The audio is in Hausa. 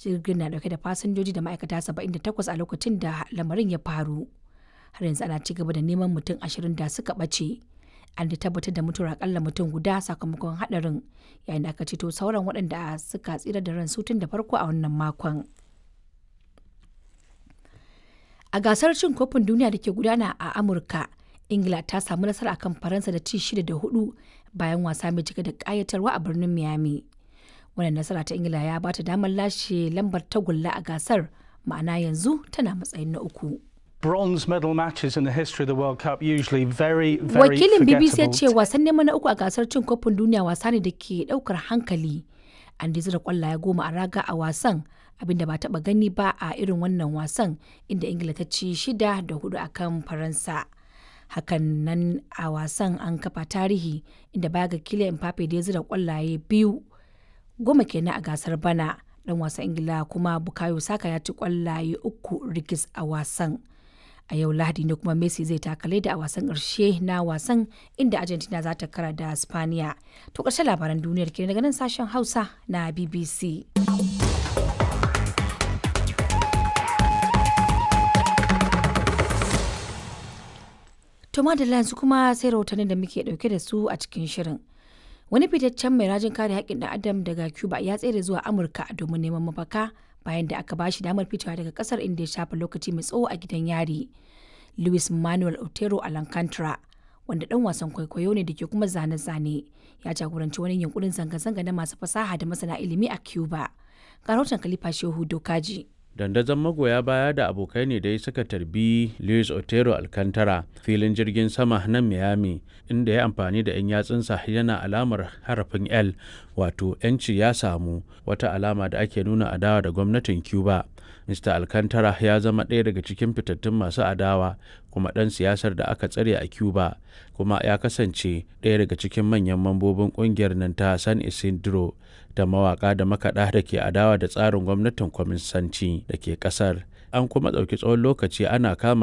jirgin na dauke da fasinjoji da ma'aikata 78 a lokacin da lamarin ya faru har yanzu ana ci gaba da neman mutum 20 da suka ɓace an da tabbatar da mutuwar akalla mutum guda sakamakon hadarin yayin da aka ceto sauran waɗanda suka tsira da ran tun da farko a wannan makon a gasar cin kofin duniya da ke gudana a amurka ingila ta samu nasara akan faransa da ci shida da hudu bayan wasa mai cike da kayatarwa a birnin miami wannan nasara ta ingila ya bata damar lashe lambar tagulla a gasar ma'ana yanzu tana matsayin na uku bronze medal matches in the history of the World Cup usually very very wakilin bbc ya ce forgettable. wasan neman na uku a gasar cin kofin duniya wasa ne da ke daukar hankali an da zira kwallaye goma a raga a wasan abinda ba taba gani ba a irin wannan wasan inda ingila ta ci shida da hudu akan faransa hakan nan a wasan an kafa tarihi inda baya ga Kylian Mbappe da ya zira kwallaye biyu goma kenan a gasar bana dan wasan ingila kuma bukayo saka ya ci kwallaye uku rigis a wasan a yau lahadi ne kuma messi zai takale da a wasan ƙarshe na wasan inda argentina za ta kara da spaniya to ƙarshen labaran duniyar ke daga nan sashen hausa na bbc to madalla yanzu kuma sai rahotannin da muke dauke da su a cikin shirin wani fitaccen mai rajin kare haƙƙin ɗan adam daga cuba ya tsere zuwa amurka domin neman mafaka bayan da aka bashi damar fitowa daga kasar inda ya shafa lokaci mai tsawo a gidan yari luis manuel otero alcantara wanda dan wasan kwaikwayo ne da ke kuma zane-zane ya jagoranci wani yunkurin zanga-zanga na masu fasaha da masana ilimi a cuba ga rahoton kalifa shehu dokaji dandazon magoya baya da abokai ne dai suka tarbi luis otero alcantara filin jirgin sama na miami inda ya amfani da 'yan yatsunsa yana alamar harafin l wato 'yanci ya samu wata alama da ake nuna adawa da gwamnatin cuba mr alcantara ya zama ɗaya daga cikin fitattun masu adawa kuma ɗan siyasar da aka tsare a cuba kuma ya kasance ɗaya daga cikin manyan mambobin ƙungiyar nan ta san isidro da mawaka da makaɗa da ke adawa da tsarin gwamnatin kwaminsanci da ke ƙasar an kuma ɗauki tsawon lokaci ana kama